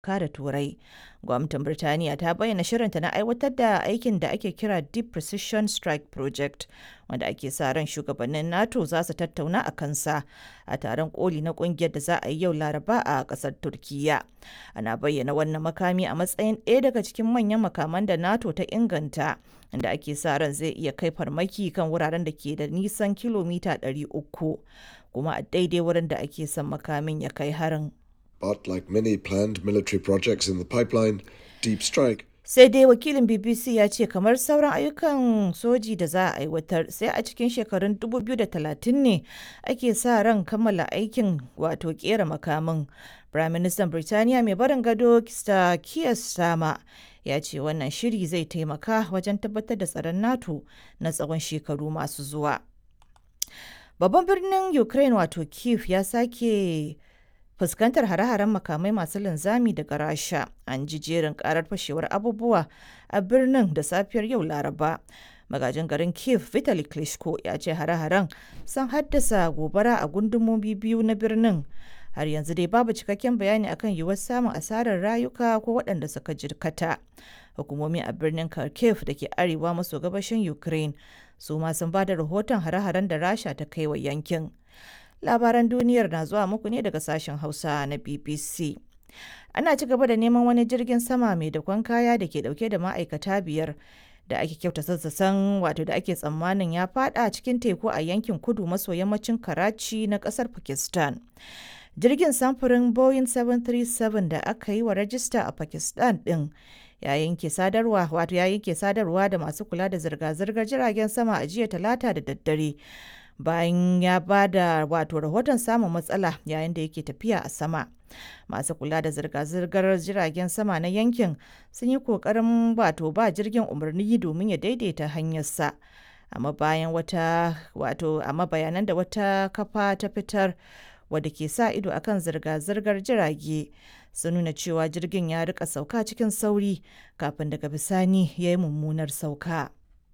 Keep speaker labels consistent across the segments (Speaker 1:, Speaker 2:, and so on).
Speaker 1: da Turai. Gwamnatin Birtaniya ta bayyana shirinta na aiwatar da aikin da ake kira Deep Precision Strike Project, wanda ake sa ran shugabannin NATO za su tattauna a kansa a taron koli na kungiyar da za a yi yau Laraba a kasar Turkiyya. Ana bayyana wannan makami a matsayin ɗaya daga cikin manyan makaman da NATO ta inganta, inda ake sa ran zai iya kai farmaki kan wuraren da ke da nisan kilomita 300, kuma a daidai wurin da ake son makamin ya kai harin.
Speaker 2: But like many planned military projects in the pipeline, Deep Strike
Speaker 1: sai dai wakilin bbc ya ce kamar sauran ayyukan soji da za a aiwatar sai a cikin shekarun 2030 ne ake sa ran kammala aikin wato kera makamin firaministan birtaniya mai barin gado kista kiyar sama ya ce wannan shiri zai taimaka wajen tabbatar da tsaron nato na tsawon shekaru masu zuwa babban birnin ukraine wato kiev ya sake fuskantar hare-haren makamai masu linzami daga rasha an ji jerin karar fashewar abubuwa a birnin da safiyar yau laraba magajin garin kiev vitali klitschko ya ce hare-haren sun haddasa gobara a gundumomi biyu na birnin har yanzu dai babu cikakken bayani akan yiwuwar samun asarar rayuka ko waɗanda suka jirkata hukumomi a birnin kharkiv da ke arewa maso gabashin ukraine su ma sun ba da rahoton hare-haren da rasha ta kai wa yankin labaran duniyar na zuwa muku ne daga sashen hausa na bbc ana ci gaba da neman wani jirgin sama mai dakon kaya da ke dauke da ma'aikata biyar da ake kyauta sassasan wato da ake tsammanin ya fada cikin teku a yankin kudu maso yammacin karachi na kasar pakistan jirgin samfurin boeing 737 da aka yi wa rajista a pakistan din ya yanke sadarwa wato ya yanke sadarwa da masu kula da zirga-zirgar jiragen sama a jiya talata da daddare bayan ya ba da wato rahoton samun matsala yayin da yake tafiya a sama masu kula da zirga-zirgar jiragen sama na yankin sun yi kokarin wato ba jirgin umarni domin ya daidaita hanyarsa amma bayan wata wato amma bayanan da wata kafa ta fitar wadda ke sa ido akan zirga-zirgar jirage sun nuna cewa jirgin ya rika sauka cikin sauri kafin daga bisani ya yi mummunar sauka.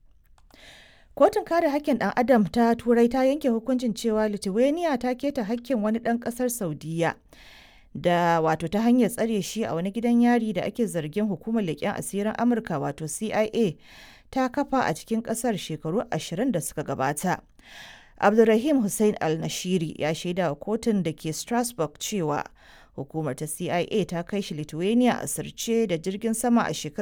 Speaker 1: Kotun kare hakkin ɗan Adam ta Turai ta yanke hukuncin cewa Lithuania ta keta hakkin wani ɗan ƙasar Saudiya da wato ta hanyar tsare shi a wani gidan yari da ake zargin hukumar leƙen asirin Amurka wato CIA ta kafa a cikin ƙasar shekaru ashirin da suka gabata. Abdulrahim Hussein Al-Nashiri ya shaida wa kotun da ke Strasbourg cewa hukumar ta CIA ta kai shi Lithuania a sirce da jirgin sama a shekarar